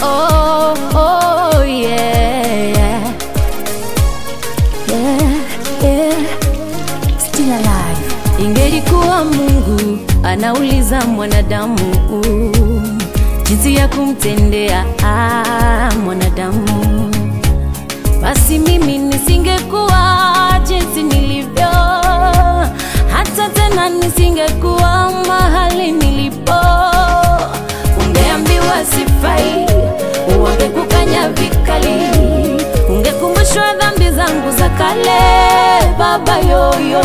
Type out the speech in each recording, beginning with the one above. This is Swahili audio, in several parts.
oh, oh, yeah. Yeah, yeah. Still alive. Ingelikuwa Mungu anauliza mwanadamu jinsi ya kumtendea ah, mwanadamu, basi mimi nisingekuwa jinsi nilivyo, hata tena nisingekuwa mahali nilipo. Ungeambiwa sifai, wangekukanya vikali, ungekumbushwa dhambi zangu za kale, baba yoyo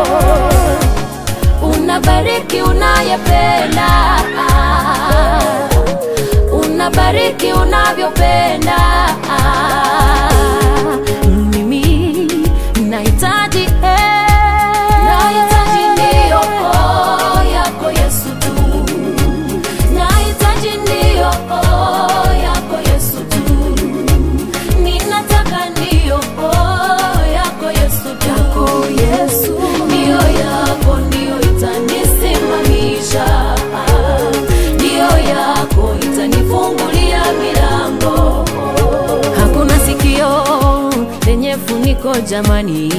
unabariki unayependa, unabariki unavyopenda. Mimi nahitaji eh, nahitaji ndiyo oh, yako Yesu tu, nahitaji ndiyo oh, yako Yesu tu, ninataka ndiyo oh, yako Yesu tu, yako Yesu ndiyo yako ndiyo itanisimamisha, ndiyo yako itanifungulia milango. Hakuna sikio lenye funiko jamani,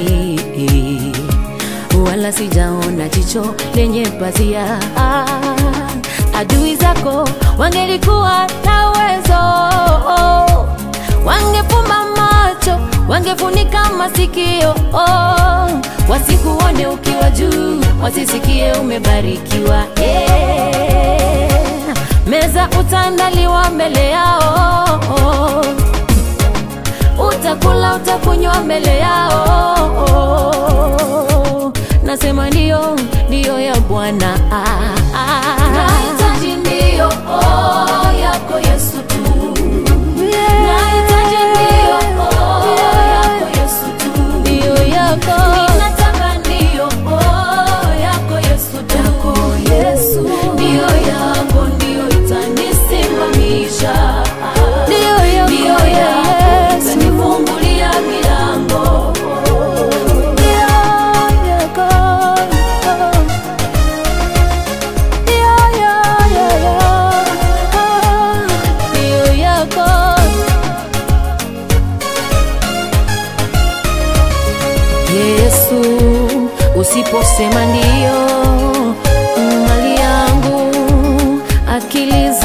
wala sijaona jicho lenye pazia. Adui zako wangelikuwa na uwezo, wangefumba macho, wangefunika masikio, wasikuone ukiwa juu, wasisikie umebarikiwa. Yeah. Meza utaandaliwa mbele yao utakula utakunywa mbele yao. Nasema ndio, ndio ya Bwana. Nahitaji ndio oh, yako Yesu tu. Nahitaji ndio oh, yako Yesu tu. Ndio yako. Ninataka ndio oh, yako Yesu tu. Yako Yesu. Ndio yako ndio itanisimamisha. Ndio yako. Ndio yako itanifungulia milango. Ndio yako. Ndio yako. Yesu, usiposema ndio, mali yangu, akili